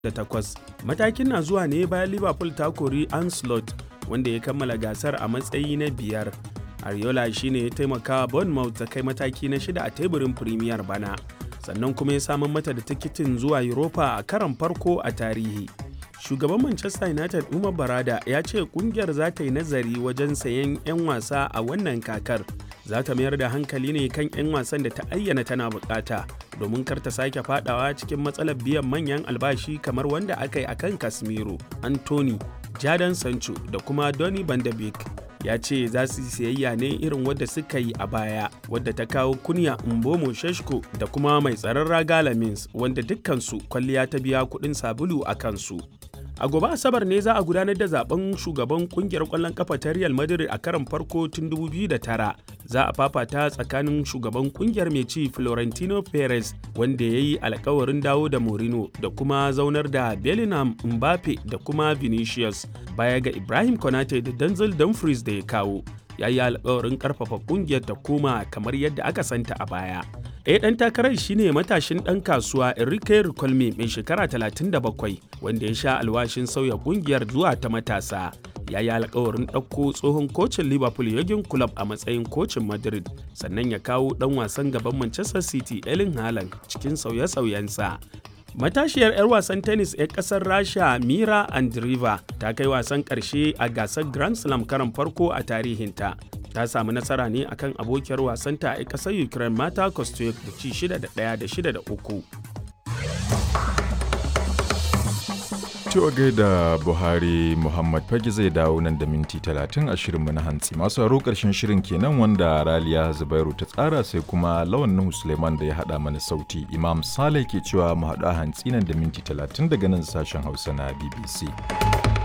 takwas. Matakin na zuwa ne bayan Liverpool ta kori Anslot wanda ya kammala gasar a matsayi na biyar. Ariola shine ya taimaka Bournemouth ta kai mataki na shida a teburin Premier bana. Sannan kuma ya samar mata da tikitin zuwa Europa a karon farko a tarihi. Shugaban Manchester United Umar Barada ya ce kungiyar za ta yi nazari wajen sayen 'yan wasa a wannan kakar. Za ta mayar da hankali ne kan 'yan wasan da ta ayyana tana bukata domin kar ta sake fadawa cikin matsalar biyan manyan albashi kamar wanda aka yi akan Casemiro, Anthony, Jadon Sancho da kuma Donny van de Beek. ya ce za su siyayya ne irin wadda suka yi a baya wadda ta kawo kunya mbomo sheshko da kuma mai tsaron raga lamins wanda dukkansu kwalliya ta biya kuɗin sabulu a kansu a gobe asabar ne za a gudanar da zaben shugaban kungiyar kwallon kafa ta real madrid a karon farko tun 2009 za a fafata tsakanin shugaban kungiyar mai ci florentino perez wanda ya yi alkawarin dawo da morino da kuma zaunar da bellingham mbappe da kuma vinicius baya ga ibrahim konate da denzel dumfries da ya kawo ya yi alkawarin karfafa kungiyar ta koma kamar yadda aka santa a baya ɗaya ɗan takarar shine matashin ɗan kasuwa Enrique Ricolme mai shekara 37 wanda ya sha alwashin sauya kungiyar zuwa ta matasa. Ya yi alkawarin ɗauko tsohon kocin Liverpool Jurgen Klopp a matsayin kocin Madrid sannan ya kawo ɗan wasan gaban Manchester City Erling Haaland cikin sauye-sauyensa. Matashiyar 'yar wasan tennis 'yar kasar Rasha Mira Andreeva ta kai wasan ƙarshe a gasar Grand Slam karan farko a tarihinta. Ta samu nasara ne akan abokiyar wasanta a ƙasar Ukraine Mata Kostyuk da ci 6 da 1 da 6 da 3. Cewa gaida Buhari Muhammad Fage zai dawo nan da minti 30 a shirinmu na hantsi. Masu haro ƙarshen shirin kenan wanda Raliya Zubairu ta tsara sai kuma Lawan Nuhu Suleiman da ya haɗa mana sauti. Imam Saleh ke cewa mu haɗu a hantsi nan da minti 30 daga nan sashen Hausa na BBC.